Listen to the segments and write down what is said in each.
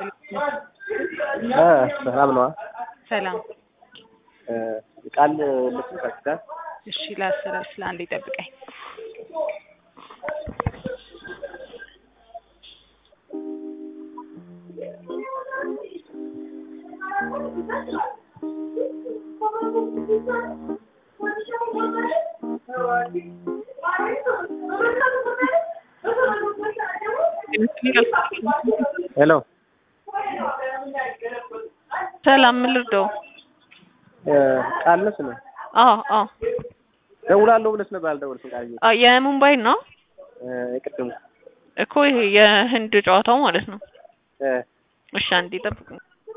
ሰላም ነዋ። ሰላም። ቃል ልስም ከስታ እሺ ላሰላስ ለአንድ ይጠብቀኝ። ሄሎ ሰላም ምን ልርዳው? ቃል ነሽ ነው አዎ አዎ ደውላለሁ ብለሽ ነበር አልደወልሽም። ቃል አ የሙምባይ ነው የቅድሙ እኮ ይሄ የህንድ ጨዋታው ማለት ነው። እ እሺ አንዴ ጠብቁኝ።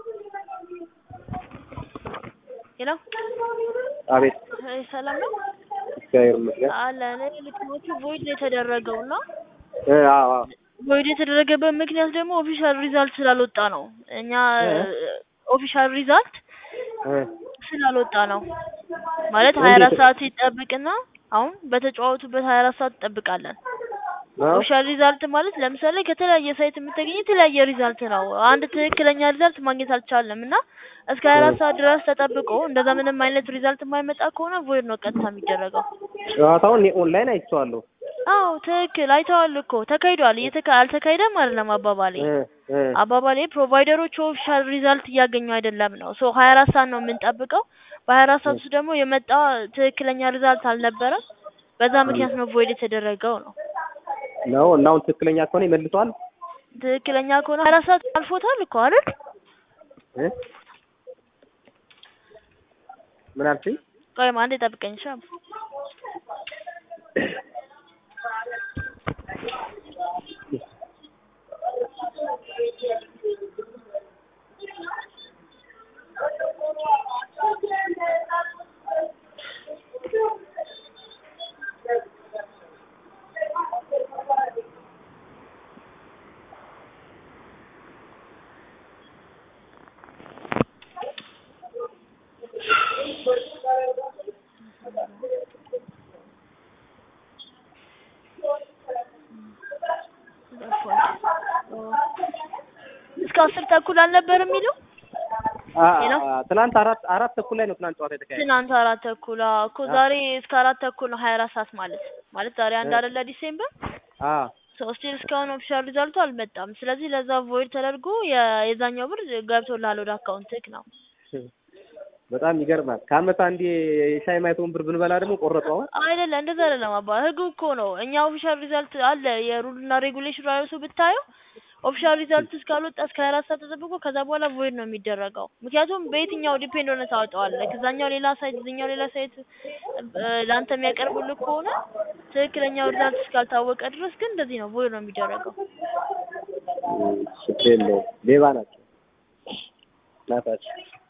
ሄሎ አቤት አይ ሰላም ነው እግዚአብሔር ይመስገን። አለ እኔ ልክሞቹ ቮይድ ነው የተደረገው እና እ አዎ አዎ ቮይድ የተደረገበት ምክንያት ደግሞ ኦፊሻል ሪዛልት ስላልወጣ ነው። እኛ ኦፊሻል ሪዛልት እ ስላልወጣ ነው ማለት ሀያ አራት ሰዓት ይጠብቅና አሁን በተጫወቱበት ሀያ አራት ሰዓት እንጠብቃለን። ነው ኦፊሻል ሪዛልት ማለት ለምሳሌ ከተለያየ ሳይት የምታገኝ የተለያየ ሪዛልት ነው። አንድ ትክክለኛ ሪዛልት ማግኘት አልቻለም እና እስከ ሀያ አራት ሰዓት ድረስ ተጠብቆ እንደዛ ምንም አይነት ሪዛልት የማይመጣ ከሆነ ቮይድ ነው ቀጥታ የሚደረገው። ጨዋታውን እኔ ኦንላይን አይቼዋለሁ። አዎ ትክክል አይተዋል እኮ ተካሂዷል። እየተካ አልተካሄደም አይደለም አባባሌ እ እ አባባሌ ፕሮቫይደሮቹ ኦፊሻል ሪዛልት እያገኙ አይደለም ነው። ሶ ሀያ አራት ሰዓት ነው የምንጠብቀው። በሀያ አራት ሰዓት ውስጥ ደግሞ የመጣ ትክክለኛ ሪዛልት አልነበረም። በዛ ምክንያት ነው ቮይድ የተደረገው ነው። ነው እና አሁን ትክክለኛ ከሆነ ይመልሰዋል። ትክክለኛ ከሆነ ሀያ አራት ሰዓት አልፎታል እኮ አይደል? እ ምን አልሽኝ? ቆይማ አንዴ ጠብቀኝ እሺ። እስከ አስር ተኩል አልነበር የሚለው አ ሄሎ? አ- ትናንት አራት አራት ተኩል ላይ ነው ትናንት ጨዋታ የተካሄደ። ትናንት አራት ተኩል አዎ እኮ ዛሬ እስከ አራት ተኩል ነው ሀያ አራት ሰዓት ማለት ማለት ዛሬ አንድ እ። አይደለ ዲሴምበር አ ሶ ስቲል እስካሁን ኦፊሻል ሪዛልቱ አልመጣም። ስለዚህ ለዛ ቮይድ ተደርጎ የ- የዛኛው ብር ገብቶልሃል ወደ አካውንትክ ነው። በጣም ይገርማል። ከአመት አንዴ የሻይ ማይቶን ብር ብንበላ ደግሞ ቆረጡ። አሁን አይደለ እንደዛ አይደለም አባ ህጉ እኮ ነው። እኛ ኦፊሻል ሪዛልት አለ የሩልና ሬጉሌሽን ራሱ ብታየው ኦፊሻል ሪዛልት እስካልወጣ እስከ ሀያ አራት ሰዓት ተጠብቆ ከዛ በኋላ ቮይድ ነው የሚደረገው። ምክንያቱም በየትኛው ዲፔንድ ሆነ ታወጣዋለህ። ከዛኛው ሌላ ሳይት እዚኛው ሌላ ሳይት እ፣ ለአንተ የሚያቀርቡልህ ከሆነ ትክክለኛው ሪዛልት እስካልታወቀ ድረስ ግን እንደዚህ ነው ቮይድ ነው የሚደረገው። ችግር የለውም። ሌባ ናቸው ናታቸው